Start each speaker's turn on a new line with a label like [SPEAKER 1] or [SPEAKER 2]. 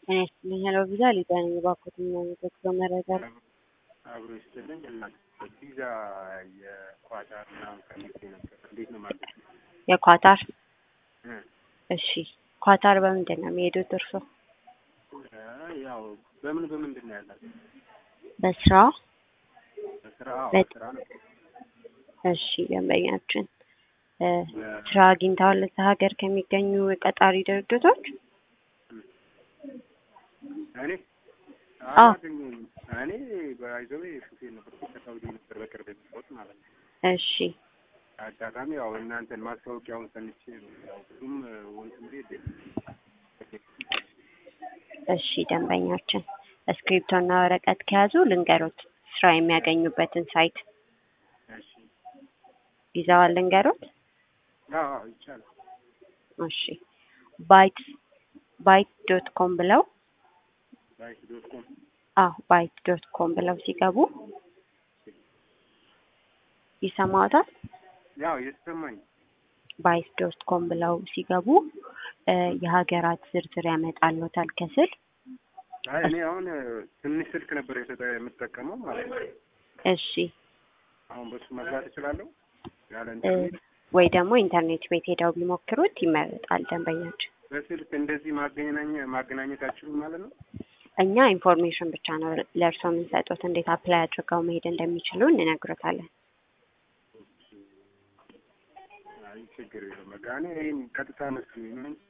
[SPEAKER 1] እኔ ስትልኝ ሄሎ ቪዛ ሊዛ ነኝ። እባክዎትን የሚያመለክተው መረጃ
[SPEAKER 2] አብሮ ይስጥልኝ እና ቪዛ የኳታር ምናምን ፈልጌ ነበር። እንዴት ነው ማለት ነው?
[SPEAKER 1] የኳታር
[SPEAKER 2] እ
[SPEAKER 1] እሺ፣ ኳታር በምንድን ነው የሚሄዱት እርሶ?
[SPEAKER 2] ያው በምን በምንድን ነው ያላት?
[SPEAKER 1] በስራ
[SPEAKER 2] በስራ አዎ፣
[SPEAKER 1] በት-
[SPEAKER 2] በስራ ነው።
[SPEAKER 1] እሺ፣ ደንበኛችን እ ስራ አግኝተዋል እዛ ሀገር ከሚገኙ ቀጣሪ ድርጅቶች?
[SPEAKER 2] እኔ
[SPEAKER 1] አዎ።
[SPEAKER 2] አላገኘሁም። እኔ በይዘዌ ሹፌር ነበር ከሳውዲ ነበር በቅርብ የመጣሁት ማለት ነው።
[SPEAKER 1] እሺ
[SPEAKER 2] አጋጣሚ ያው እናንተን ማስታወቂያውን ሰምቼ ነው ያው ብዙም ወንትም የለም
[SPEAKER 1] እሺ ደንበኛችን እስክሪፕቶና ወረቀት ከያዙ ልንገሮት ስራ የሚያገኙበትን ሳይት
[SPEAKER 2] እሺ
[SPEAKER 1] ይዘዋል ልንገሮት?
[SPEAKER 2] አዎ አዎ፣ ይቻላል።
[SPEAKER 1] እሺ ባይት ባይት ዶት ኮም ብለው
[SPEAKER 2] ባይክ ዶት ኮም
[SPEAKER 1] አዎ ባይት ዶት ኮም ብለው ሲገቡ ይሰማዎታል?
[SPEAKER 2] ያው የተሰማኝ
[SPEAKER 1] ባይት ዶት ኮም ብለው ሲገቡ እ የሀገራት ዝርዝር ያመጣልዎታል ከስር
[SPEAKER 2] አይ እኔ አሁን ትንሽ ስልክ ነበር የተጠ የምጠቀመው ማለት ነው።
[SPEAKER 1] እሺ
[SPEAKER 2] አሁን በሱ መግባት እችላለሁ ያለ
[SPEAKER 1] እ
[SPEAKER 2] ኢንተርኔት
[SPEAKER 1] ወይ ደግሞ ኢንተርኔት ቤት ሄደው ቢሞክሩት ይመረጣል ደንበኛችን።
[SPEAKER 2] በስልክ እንደዚህ ማገናኘ ማገናኘት አችሉም ማለት ነው።
[SPEAKER 1] እኛ ኢንፎርሜሽን ብቻ ነው ለእርስዎ የምንሰጡት እንዴት አፕላይ አድርገው መሄድ እንደሚችሉ እንነግሮታለን።
[SPEAKER 2] አይ ችግር የለውም። በቃ እኔ ይሄን ቀጥታ መስሎኝ ነው